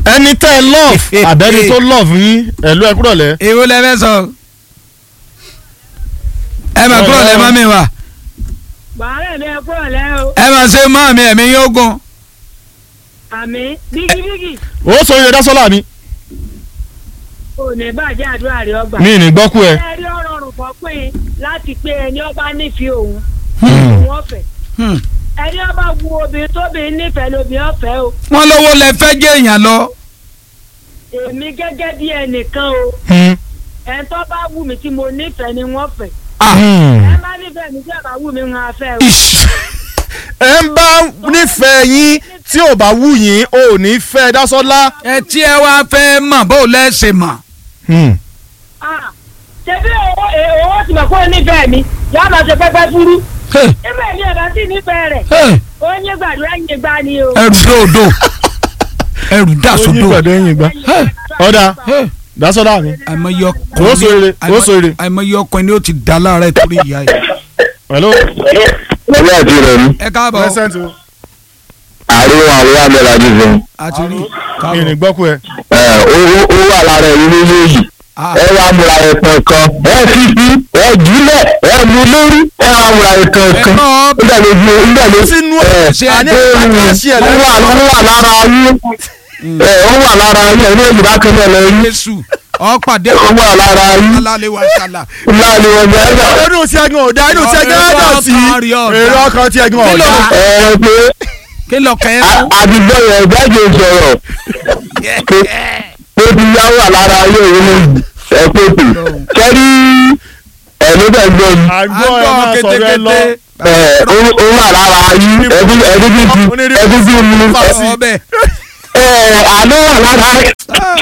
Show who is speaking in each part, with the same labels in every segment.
Speaker 1: ẹni tẹ́ ẹ love àbẹ́ni tó love yín ẹ̀lú ẹ kúrọ̀ lẹ́.
Speaker 2: èwo lẹ fẹ́ sọ. ẹ mà kúrò lẹ́ mọ́ mi wá.
Speaker 3: bàárẹ̀ mi ẹ kúrò lẹ́ o
Speaker 2: ẹ mà ṣe mọ́ mi ẹ̀mí yóò gùn.
Speaker 3: àmì bígíbígì
Speaker 1: ó sọ yẹn dásọ́là mi.
Speaker 3: ò ní bàjẹ́ àdúrà rẹ ọgbà.
Speaker 1: mi ì ní gbọ́kú ẹ.
Speaker 3: ẹ rí ọ̀rọ̀ ọ̀rùn kan pé láti pé ẹni ọba nífẹ̀ẹ́ òun
Speaker 1: Hmm.
Speaker 3: òun ọ̀fẹ́ ẹni ọba wu obìnrin tóbìnrin nífẹ̀ẹ́ lóbìnrin ọ̀fẹ́ o
Speaker 2: wọ́n lówó lẹ fẹ́ jẹ́ èèyàn lọ.
Speaker 3: èmi gẹ́gẹ́ bí ẹnìkan o
Speaker 1: Hmm.
Speaker 3: ẹni tó bá wù mí tí mo nífẹ̀ẹ́ ni wọ́n fẹ́
Speaker 1: Hmm.
Speaker 3: ẹ bá nífẹ̀ẹ́ mi tí ẹ bá wù mí ń afẹ́ o.
Speaker 2: Ish.
Speaker 1: ẹ ń bá nífẹ̀ẹ́ yín tí ò bá wù yín ò ní fẹ́ dásọ́lá.
Speaker 2: ẹ tí ẹ wá fẹ́ mọ̀ bó lẹ́ ṣe mọ̀.
Speaker 1: Hmm.
Speaker 3: Ah, ṣebí owó ẹ- owó tí mo kó nífẹ̀ẹ́ mi yóò máa ṣe pẹ́pẹ́ fúrú
Speaker 2: Hey,
Speaker 3: ẹgbẹ́ mi ẹ̀ bá sì nífẹ̀ẹ́ rẹ̀
Speaker 2: hey,
Speaker 3: ó ń yé gbàdúrà ń yé gbá ni o.
Speaker 2: ẹrù dòdò ẹrù
Speaker 1: ó yí
Speaker 2: dàsódò.
Speaker 1: pẹ̀lú ẹ̀yìn gbá. ọ̀dà
Speaker 2: Hey,
Speaker 1: dásọ́lá mi.
Speaker 2: àìmọye
Speaker 1: Ó so ire, ó so ire.
Speaker 2: àìmọye ọkùnrin ni ó ti dá láàárẹ̀ torí ìyá yìí.
Speaker 1: hello.
Speaker 4: Ọlọ́ àti rẹ̀ ni.
Speaker 2: ẹ káàbọ̀
Speaker 1: present o.
Speaker 4: Àríwá àríwá bẹ̀rẹ̀ àti fún.
Speaker 2: àti rí
Speaker 1: mi ì ní
Speaker 2: káàbọ̀.
Speaker 1: gbọ́kú ẹ.
Speaker 4: Ẹ owó ó wà lára ẹ̀yìn méjèèjì.
Speaker 2: Ah,
Speaker 4: Ẹ wá múra ẹ̀kan kan. Ẹ fi sí ẹ jùlẹ̀ ẹ mú lórí. Ẹ wá múra ẹ̀kan kan.
Speaker 2: Ẹ náà-
Speaker 4: Nígbà tó fi nígbà tó
Speaker 1: sínú
Speaker 4: ẹ
Speaker 2: ṣe
Speaker 1: àní
Speaker 4: ó
Speaker 1: ìpàdé ṣí ẹ
Speaker 4: wà ó wà lára yín. Ẹ ó wà lára yín ẹ̀ ní èjì bá kẹ́lẹ́ lọ yín.
Speaker 2: Jésù ọ pàdé
Speaker 4: Ó wà lára yín.
Speaker 2: alálẹ̀ wa ṣàlà.
Speaker 4: Láàrin ọjà ẹ̀dá.
Speaker 1: inú tí ẹgbẹ́ ọ̀dà inú tí ẹgbẹ́
Speaker 2: Èrò
Speaker 1: ọ̀dà sí
Speaker 2: ọkàn rí ọ̀dà.
Speaker 1: èrò ọkàn tí ẹgbẹ́
Speaker 2: Kí ló-
Speaker 1: ọ̀dà.
Speaker 4: Ẹ pé
Speaker 2: kí lọ kẹ́ ẹ fún.
Speaker 4: àdìgbò yẹn gbẹ́jọ sọ̀rọ̀. Ó ti yá wà lára ayé òun ní ẹ pé pè. Kẹ́rí ẹ̀mí bẹ̀ gbọ́ mi.
Speaker 1: àgbọ̀ ẹ máa sọ̀rọ̀ ẹ lọ.
Speaker 4: ẹ ó ó wà lára yín ẹbí ẹbí bí ti ẹbí bí mi
Speaker 2: ọbẹ̀.
Speaker 4: ẹ àná wà lára ẹ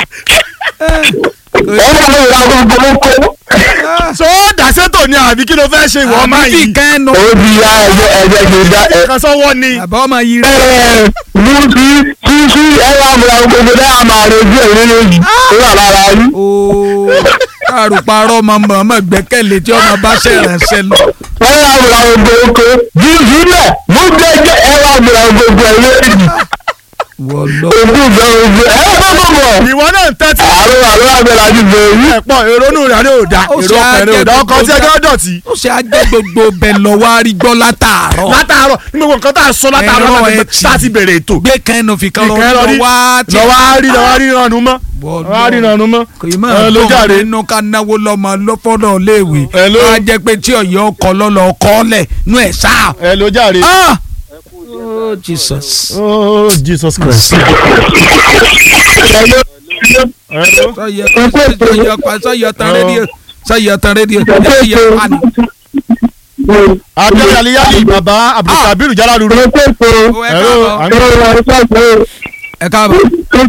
Speaker 4: wà lára gbogbo kó
Speaker 1: so dàsẹ́tò ni àbí kí ló fẹ́ ṣe ìwọ ọmọ
Speaker 2: àbí
Speaker 1: yìí.
Speaker 2: kẹ́nu.
Speaker 4: ó di ya ẹgbẹ ẹgbẹ mi dá ẹ
Speaker 1: kan sọ́wọ́ ni.
Speaker 2: àbá ọmọ yìí
Speaker 4: ẹ
Speaker 2: rẹ̀.
Speaker 4: mú sí sí sí ẹ wà múra gbogbo dá máa rojú ẹ nínú yìí ó wà lára yín
Speaker 2: ooo àrùparọ́ ọmọ mọ̀ọ́mọ̀ gbẹ́kẹ̀lé tí ọmọ bá ṣe ìrànṣẹ́ lọ.
Speaker 4: ẹ wà múra gbogbo kó jí sílẹ̀ mú gbẹgbẹ ẹ wà múra gbogbo ẹ lórí
Speaker 2: wọ́lọ́.
Speaker 4: ojú ìgbà ojú ẹ bá bọ̀ bọ̀
Speaker 1: ìwọ náà ń tẹ́tí.
Speaker 4: àárọ̀ àárọ̀ àbẹ̀lẹ̀ àti bẹ̀rù
Speaker 1: ẹ̀pọ̀ ìrònú rẹ̀ ni ò da
Speaker 2: Ó ṣe
Speaker 1: èrò ọkàn rẹ̀ ò da
Speaker 2: á jẹ́
Speaker 1: ọkàn tí ẹgbẹ́ dọ̀tí.
Speaker 2: ó ṣe ajẹ́ gbogbo bẹ̀ lọ wá rí gbọ́ látàárọ̀.
Speaker 1: látàárọ̀ ní gbogbo nǹkan tá a sọ látàárọ̀
Speaker 2: Ẹ̀rọ
Speaker 1: láti
Speaker 2: ẹtì.
Speaker 1: tá a ti bẹ̀rẹ̀ ètò.
Speaker 2: gbé kẹ́nu fi kan
Speaker 1: Ìkẹ́
Speaker 2: lọ
Speaker 1: lọ rí
Speaker 2: wá tí.
Speaker 1: lọ́wọ́ á rí lọ́wọ́ á rí ìrànú mọ́.
Speaker 2: Wọ́lọ́.
Speaker 1: lọ́wọ́ á rí ìrànú mọ́.
Speaker 2: kò í máa
Speaker 1: ẹ ló
Speaker 2: dùn
Speaker 1: jàre.
Speaker 2: nínú ká náwó lọ́mọ lọ́fọ́dọ̀ léèwé.
Speaker 1: Ẹ ló-
Speaker 2: wọ́n á jẹ́ pé tí ọ̀yọ́ ọkọ̀ lọ́lọ́ ọkọ̀ lẹ̀ nú ẹ̀ sáà.
Speaker 1: ẹ ló jàre.
Speaker 2: Ah! Oh, Jesus.
Speaker 1: oh Jesus Christ. Hello.
Speaker 2: sọyọ sọyọ pa sọyọ tan rédíò sọyọ tan rédíò sọyọ pa ni.
Speaker 1: abẹ́rẹ́ aliyali baba abdulkabiru jalaluru.
Speaker 2: o ẹ
Speaker 1: Hello.
Speaker 2: káàbọ̀ ẹ káàbọ̀.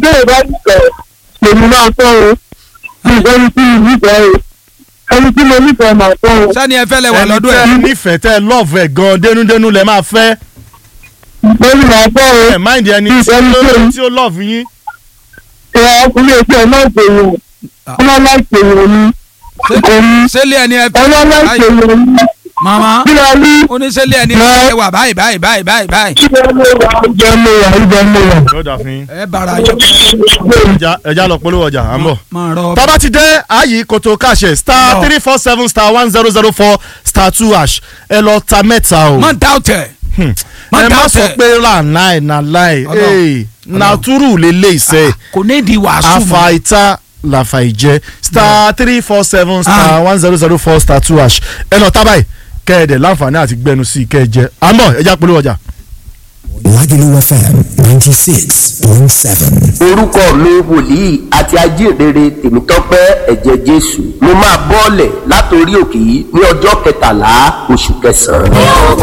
Speaker 4: èmi máa tọ́ o bí ẹni tí mo nífẹ̀ẹ́ o ẹni tí mo nífẹ̀ẹ́ máa tọ́ o
Speaker 2: sani ẹ fẹ́ lẹ wà
Speaker 1: ẹni
Speaker 2: lọ́dún
Speaker 1: tẹ́
Speaker 2: ẹ̀.
Speaker 1: nífẹ̀ẹ́ tẹ́ lọ́ọ̀fù ẹ̀ gan dénúdénú lẹ máa fẹ́
Speaker 4: lórí máa tọ́ o
Speaker 1: ẹ̀ máìndì ẹni tí
Speaker 4: Ẹni
Speaker 1: ó
Speaker 4: tó-
Speaker 1: tí ó lọ́ọ̀fù yín.
Speaker 4: ẹ ọkùnrin èsì ẹ náà pèrò ọmọ láìpẹ́ ìrò ni òní
Speaker 2: sẹ́lẹ̀ ẹni ẹ fẹ́
Speaker 4: ọmọ láìpẹ́ ìrò ni
Speaker 2: mama
Speaker 4: kí ló ní
Speaker 2: oníṣẹ́lẹ̀ ẹni ẹ fẹ́ wà báyìí báyìí báyìí báyìí báyìí.
Speaker 4: kí ló ní wà oúnjẹ mú wà oúnjẹ mú wà.
Speaker 1: yóò dà fún yín.
Speaker 2: ẹ bàrà jọ
Speaker 1: ẹja ẹja lọ polówó ọjà à ń bọ̀.
Speaker 2: máa rọ
Speaker 1: tọ́ba ti dé ààyè kòtò káṣẹ star
Speaker 2: Lọ.
Speaker 1: three four seven star one zero zero four star two hash ẹ lọ ta mẹ́ta o.
Speaker 2: mọ dáwọtẹ
Speaker 1: Hmm.
Speaker 2: má
Speaker 1: ẹ má
Speaker 2: dáwọ́tẹ̀.
Speaker 1: sọ pé là náì nà láì
Speaker 2: Ọlọ́run.
Speaker 1: nàtúrù lélẹ̀ ìṣe
Speaker 2: kò ní di wàásù mọ́.
Speaker 1: àfàìta làfàìjẹ star three four seven star one zero zero four star two hash ẹ lọ tábàì kẹ́ẹ̀dẹ̀ láǹfààní àti gbẹnu sí i kẹ́ẹ̀jẹ àmọ́ ẹja polówó ọjà.
Speaker 5: Lagelu FM 96.7.
Speaker 6: orúkọ mi wòlíì àti ajínrere tèmítọ́pẹ́ ẹ̀jẹ̀ jésù mo máa bọ́ọ̀lẹ̀ látòrí òkè yìí ní ọjọ́ kẹtàlá oṣù kẹsàn-án.